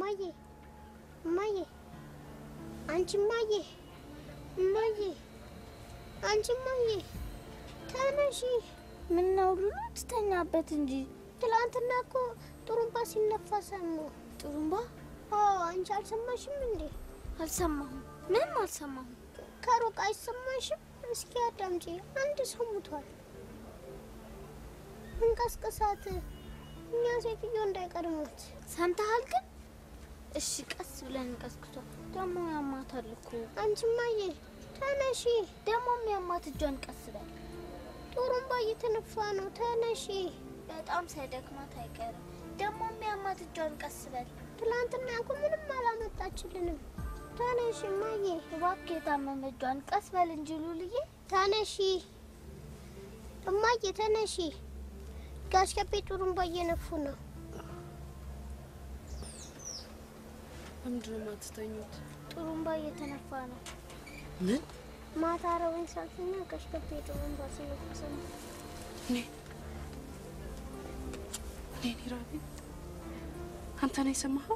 እማዬ እማዬ አንቺ እማዬ እማዬ አንቺ እማዬ ተነሺ። ምነው ሉሉ ትተኛበት እንጂ። ትላንትና እኮ ጥሩምባ ሲነፋ ሰማሁ። ጥሩምባ? አዎ፣ አንቺ አልሰማሽም እንዴ? አልሰማሁም፣ ምንም አልሰማሁም። ከሩቅ አይሰማሽም? እስኪ አዳምጪ። አንድ ሰው ሙቷል። እንቀስቅሳት፣ እኛ ሴትዮ እንዳይቀድሙት። ሰምተሃል ግን? እሺ ቀስ ብለን እንቀስቅሷል። ደግሞ ያማታል እኮ። አንቺ እማዬ ተነሺ። ደግሞ የሚያማት እጇን ቀስ በል። ጥሩምባ እየተነፋ ነው። ተነሺ። በጣም ሳይደክማት አይቀርም። ደግሞ የሚያማት እጇን ቀስ በል። ትላንትና እኮ ምንም አላመጣችልንም። ተነሺ እማዬ። እባክህ የታመመ እጇን ቀስ በል እንጂ ሉልዬ። ተነሺ እማዬ ተነሺ። ጋሽ ከቤ ጥሩምባ እየነፉ ነው። ለምንድን ነው የማትተኙት? ጥሩምባ እየተነፋ ነው። ምን? ማታ አረበኝ ሳልተኛ ጋሽ ከቤ ጥሩምባ ሲነፉ ሰማሁ። እኔ እኔ ራቢ አንተ ነው የሰማኸው?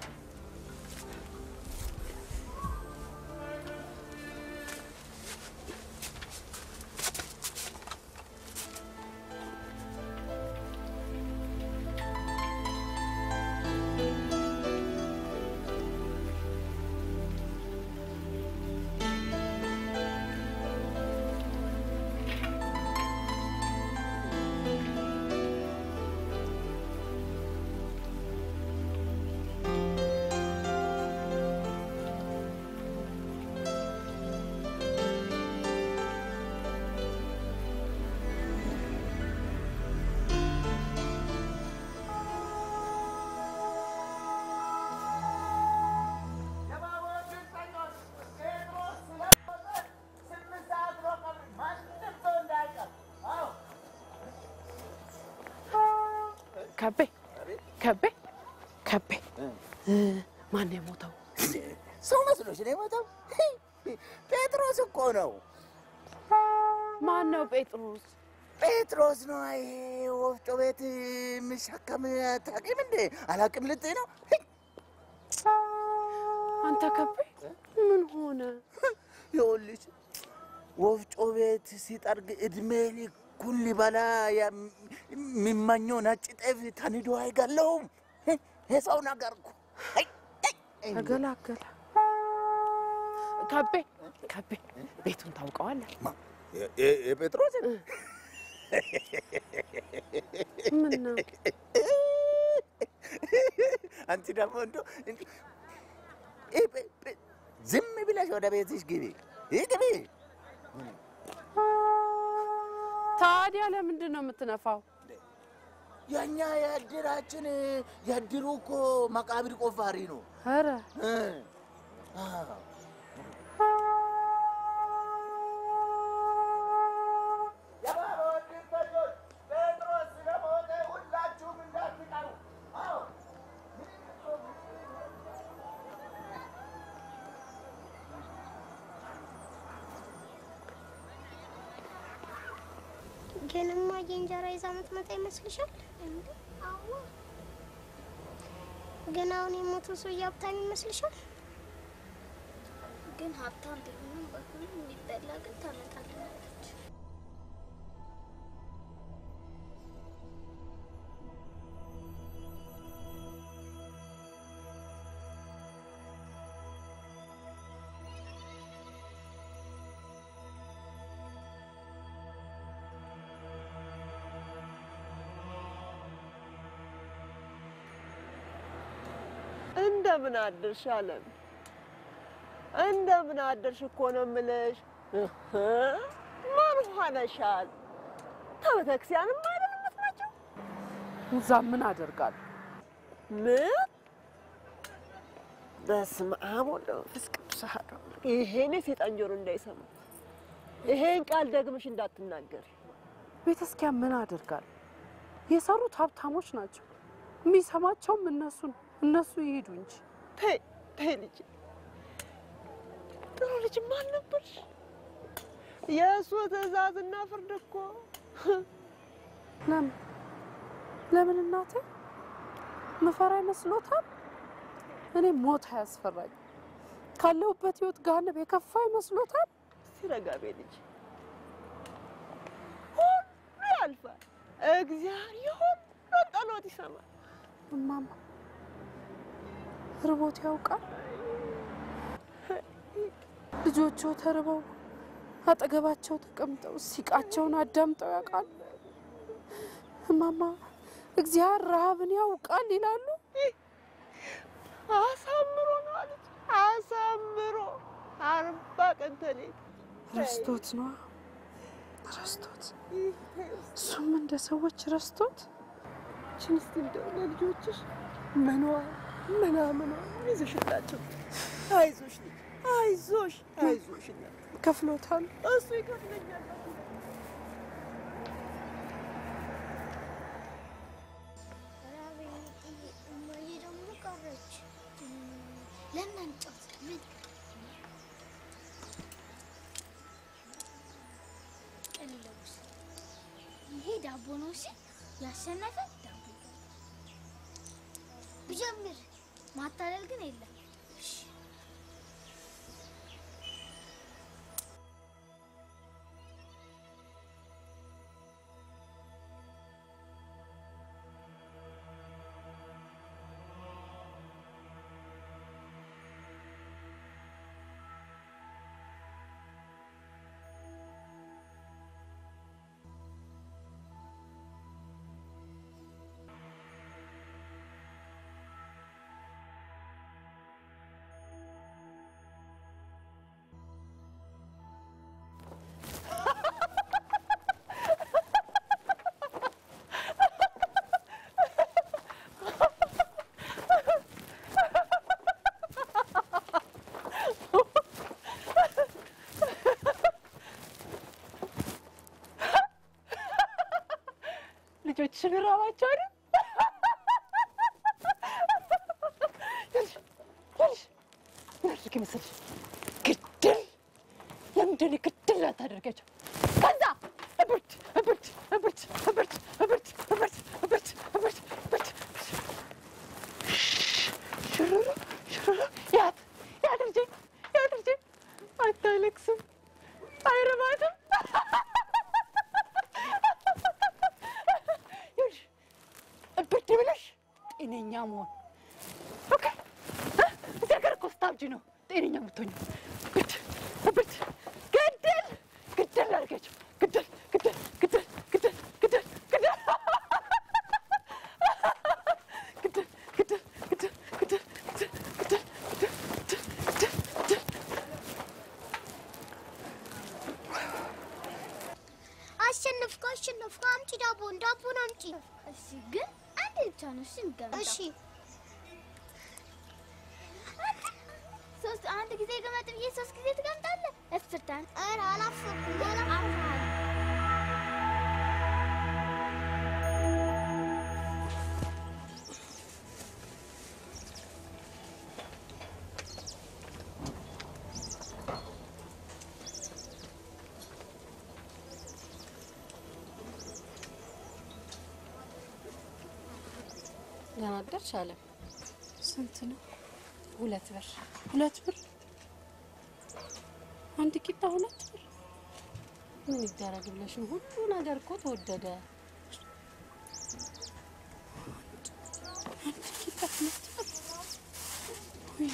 ከቤ ከቤ ከቤ ማን ነው የሞተው? ሰው መስሎሽ ነው የሞተው? ጴጥሮስ እኮ ነው። ማን ነው ጴጥሮስ? ጴጥሮስ ነው። ይሄ ወፍጮ ቤት የሚሸከም ታውቂም እንዴ? አላውቅም ልትይ ነው? አንተ ከቤ ምን ሆነ? ይኸውልሽ ወፍጮ ቤት ሲጠርግ እድሜ ልኩን ሊበላ የሚመኘው ነጭ ጤፍ ተንዶ አይገለውም። የሰው ነገር እኮ ተገላገለ። ከቤ ከቤ ቤቱን ታውቀዋለህ? የጴጥሮስ ምን ነው አንቺ ደግሞ እንዶ ዝም ብለሽ ወደ ቤትሽ ግቢ ግቢ። ታዲያ ለምንድን ነው የምትነፋው? የእኛ የእድራችን የእድሩ እኮ መቃብር ቆፋሪ ነው። ኧረ እ አዎ። ግን እማዬ እንጀራ ይዛ የምትመጣ ይመስልሻል? አዎ። ግን አሁን የሞተው ሰውዬ ሀብታም ይመስልሻል? ግን ሀብታም ቢሆንም በሁሉም የሚበላ ግን ታመጣልናለች። እንደምን አደርሽ አለም? እንደምን አደርሽ እኮ ነው የምልሽ። እህ፣ ምን ሆነሻል? ከቤተክርስቲያንም አይደል የምትመጪው? እዛ ምን አደርጋለሁ? ምን? በስመ አብ ወወልድ ወመንፈስ ቅዱስ አሐዱ አምላክ። ይሄን የሴጣን ጆሮ እንዳይሰማ ይሄን ቃል ደግመሽ እንዳትናገሪ። ቤተክርስቲያን ምን አደርጋለሁ? የሰሩት ሀብታሞች ናቸው። የሚሰማቸውም እነሱ ነው። እነሱ ይሄዱ እንጂ ተይ ተይ ልጅ ጥሩ ልጅ ማን ነበርሽ? የእሱ ትእዛዝና ፍርድ እኮ ለምን ለምን እናቴ ምፈራ ይመስሎታል? እኔ ሞት አያስፈራኝ። ካለሁበት ህይወት ገሃነም የከፋ ይመስሎታል? ሲረጋ ቤ ልጅ ሁሉ ያልፋል። እግዚአብሔር የሁሉን ጸሎት ይሰማል። እማማ ርቦት ያውቃል? ልጆቹ ተርበው አጠገባቸው ተቀምጠው ሲቃቸውን አዳምጠው ያውቃሉ? እማማ እግዚአብሔር ረሃብን ያውቃል ይላሉ? አሳምሮ ነው አለች። አሳምሮ አርባ ቀን ተሌት ረስቶት ነዋ ረስቶት። እሱም እንደ ሰዎች ረስቶት ችን እስቲ እንደው ለልጆችሽ ምኗ ምናምኗ ይዘሽላቸው። አይዞሽ ልጅ አይዞሽ አይዞሽ እናት ከፍሎታል። እሱ ይከፍለኛል። ራበኝ እማዬ ደግሞ ቀረች። ለምን አንጫወት? ምን ቅልውስ ይሄ ዳቦ ነው እሺ። ያሸነፈ ዳቦ ብጀምር ማታለል ግን የለም። ልጆችሽን ራባቸው አይደል? ያልሽ መሰልሽ ግድል ለምንድን ነው ግድል አታደርጋቸው? ከዛ እብርት እብርት እብርት እብርት እብርት እብርት እብርት እብርት እብርት ሽሩሩ ሽሩሩ ያት ያት ልጄ ያት ልጄ አታለቅስም፣ አይረባትም። ይኸውልሽ እብድ ብለሽ ጤነኛ መሆን ኦኬ። እ? እዚህ ሀገር እኮ ስታብጂ ነው ጤነኛ የምትሆኚው። እብድ እብድ ግድል ግድል አድርጋቸው ግድል ግድል ግድል ግድል ግድል ግድል ግድል ግድል ግድል ግድል ግድል ግድል ግድል ግድል ግድል አሸነፍኩ አሸነፍኩ። አምጪ ዳቦን ዳቦን አምጪ። እሺ ግን አንድ ብቻ ነው እሺ የምትገምጠው። እሺ ሶስት አንድ ጊዜ ገመጥ ብዬ ሶስት ጊዜ ትገምጣለህ። እስርታን ኧረ አላፈኩም አላ አፍሃል ደህና አደርሽ አለም። ስንት ነው? ሁለት ብር ሁለት ብር አንድ ቂጣ ሁለት ብር። ምን ይደረግ ብለሽ ነው? ሁሉ ነገር እኮ ተወደደ። አንድ ቂጣ ሁለት ብር። ወይ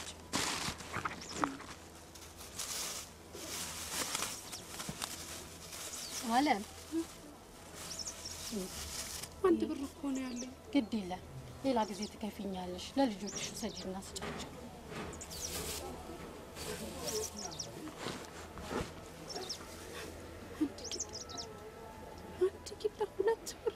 አለም አንድ ብር እኮ ነው ያለኝ። ግድ የለም ሌላ ጊዜ ትከፊኛለሽ። ለልጆችሽ ውሰጂና ስጫቸው። አንድ ቂጣ አንድ ቂጣ ሁለት ብር።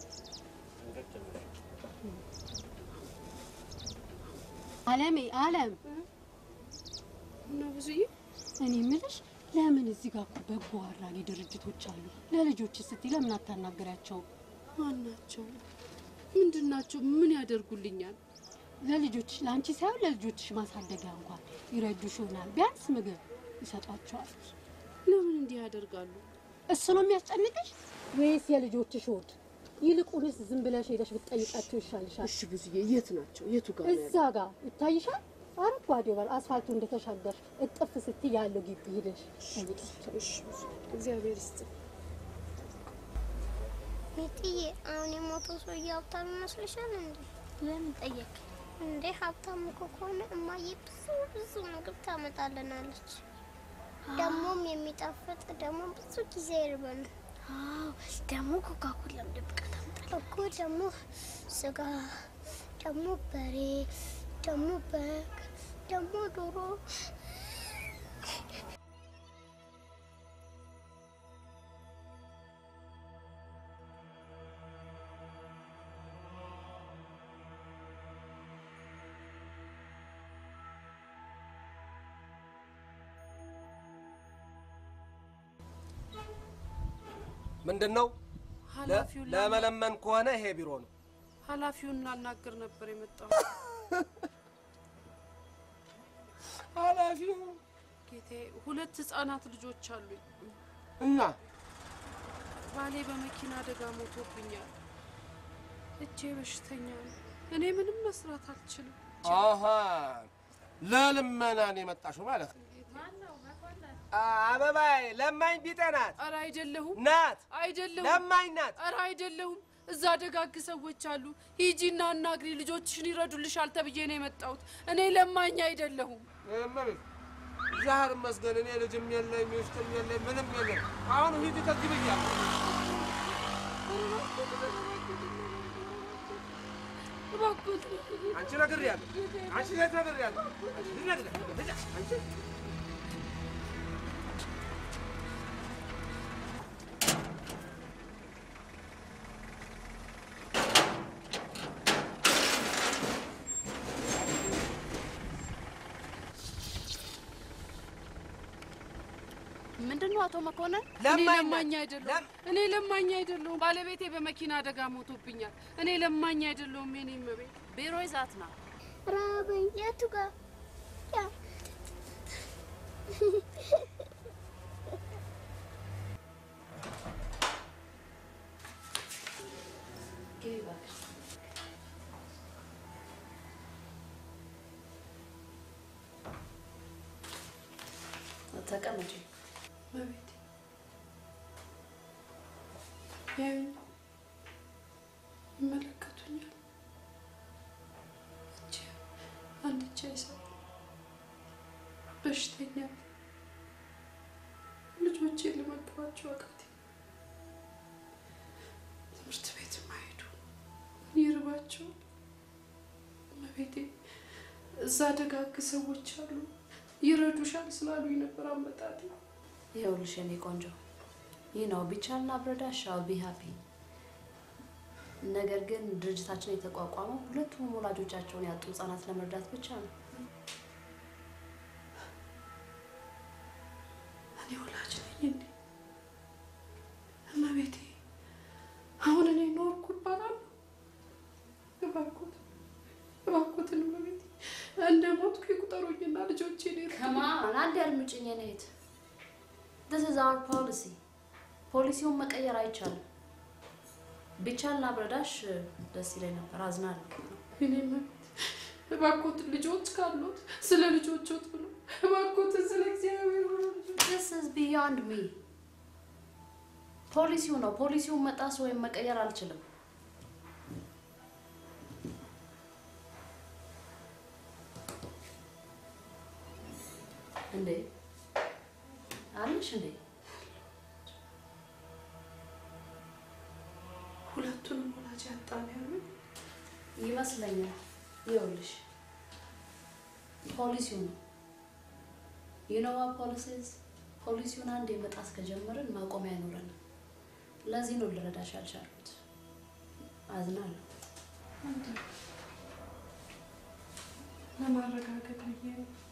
አለሜ አለም እና ብዙዬ እኔ የምልሽ ለምን እዚህ ጋር እኮ በጎ አድራጊ ድርጅቶች አሉ። ለልጆች ስትይ ለምን አታናገሪያቸው? ማን ናቸው? ምንድን ናቸው? ምን ያደርጉልኛል? ለልጆችሽ ለአንቺ ሳይሆን ለልጆችሽ ማሳደጊያ እንኳን ይረዱሽ ይሆናል። ቢያንስ ምግብ ይሰጧቸዋል። ለምን እንዲህ ያደርጋሉ? እሱ ነው የሚያስጨንቅሽ ወይስ የልጆችሽ ሆድ? ይልቁንስ ዝም ብለሽ ሄደሽ ብትጠይቃቸው ይሻልሻል። እሺ ብዙዬ፣ የት ናቸው? የቱ ጋር ነው እዛ ጋር ይታይሻል። አረንጓዴው በር አስፋልቱ እንደተሻገርሽ እጥፍ ስትይ ያለው ግቢ ሄደሽ ጠይቃቸው። እሺ ብዙ እግዚአብሔር ይስጥ። ሚጥዬ አሁን የሞተው ሰውዬ ሀብታም ይመስልሻል እንዴ? ለምን ጠየቅ? እንዴ ሀብታም እኮ ከሆነ እማዬ ብዙ ብዙ ምግብ ታመጣልናለች። ደግሞም የሚጣፍጥ ደግሞ ብዙ ጊዜ ይርበን አዎ ደግሞ ኮካ ኮላም ደብቃ ታምጣለች። እኮ ደግሞ ስጋ ደግሞ በሬ ደግሞ በግ ደግሞ ዶሮ ምንድን ነው? ኃላፊውን ላ- ለመለመን ከሆነ ይሄ ቢሮ ነው። ኃላፊውን ላናግር ነበር የመጣው። ኃላፊው ጌቴ፣ ሁለት ህጻናት ልጆች አሉኝ። እና ባሌ በመኪና አደጋ ሞቶብኛል። እጄ በሽተኛ ነው። እኔ ምንም መስራት አልችልም። አሀ ለልመና ነው የመጣሽው ማለት ነው። አበባዬ ለማኝ ቢጤ ናት ኧረ አይደለሁም፣ ናት አይደለሁም፣ ለማኝ ናት። ኧረ አይደለሁም። እዛ ደጋግ ሰዎች አሉ። ሂጂና አናግሪ፣ ልጆችሽን ይረዱልሻል ተብዬ ነው የመጣሁት። እኔ ለማኝ አይደለሁም። እመቤት ዛህር መስገን እኔ ልጅም የለኝ ሚስትም የለኝ ምንም የለኝ። አሁን ሂጂ ከዚህ ብያለሁ። እባክዎት አንቺ ነግሬያለሁ። አንቺ ሴት ነግሬያለሁ። አንቺ ልጅ ነግሬያለሁ። ልጅ አንቺ ምንድን ነው አቶ መኮንን? እኔ ለማኝ ለማኝ ናት። አይደለሁም። ለም- እኔ ለማኝ አይደለሁም። ባለቤቴ በመኪና አደጋ ሞቶብኛል። እኔ ለማኝ አይደለሁም። የኔ እመቤት ቢሮ ይዛት ና ራበኝ። የቱ ጋር ያ ተቀመጪ። እመቤቴ ያዩኝ፣ ይመለከቱኛል። እጄ አንድ እጄ አይሰራም። በሽተኛ ነኝ። ልጆቼን ልመግባቸው አቃተኝ። ትምህርት ቤትም አይሄዱ ይርባቸዋል። እመቤቴ እዛ ደጋግ ሰዎች አሉ ይረዱሻል ስላሉኝ ነበር አመጣጤ። ይኸውልሽ የኔ ቆንጆ ይህ ነው ቢቻልና ብረዳሽ አል ቢ ሃፒ። ነገር ግን ድርጅታችን የተቋቋመው ሁለቱም ወላጆቻቸውን ያጡ ህጻናት ለመርዳት ብቻ ነው። እኔ ወላጅ ነኝ እንዴ? እመቤቴ አሁን እኔ ኖርኩ ይባላል? እባክዎት እባክዎትን እመቤቴ እንደ ሞትኩ ይቁጠሩኝና ልጆቼን ይርዱ። ከማን አንድ ያድምጭኝ የኔ እህት። this is our policy ፖሊሲውን መቀየር አይቻልም። ቢቻልና ብረዳሽ ደስ ይለኝ ነበር። አዝናለሁ። እኔ እመቤት እባክዎትን ልጆች ካሉት ስለ ልጆቾት ብሎ እባክዎትን ስለ እግዚአብሔር ብሎ ልጆች this is beyond me ፖሊሲው ነው። ፖሊሲውን መጣስ ወይም መቀየር አልችልም። እንዴ አለሽ እንዴ? ሁለቱንም ወላጅ ያጣን ያሉኝ ይመስለኛል። ይኸውልሽ ፖሊሲው ነው የኖዋ ፖሊሲስ ፖሊሲውን አንድ የመጣስ ከጀመርን ማቆሚያ አይኖረንም። ለዚህ ነው ልረዳሽ ያልቻልኩት። አዝናለሁ። ለማረጋገጥ ብዬ ነው።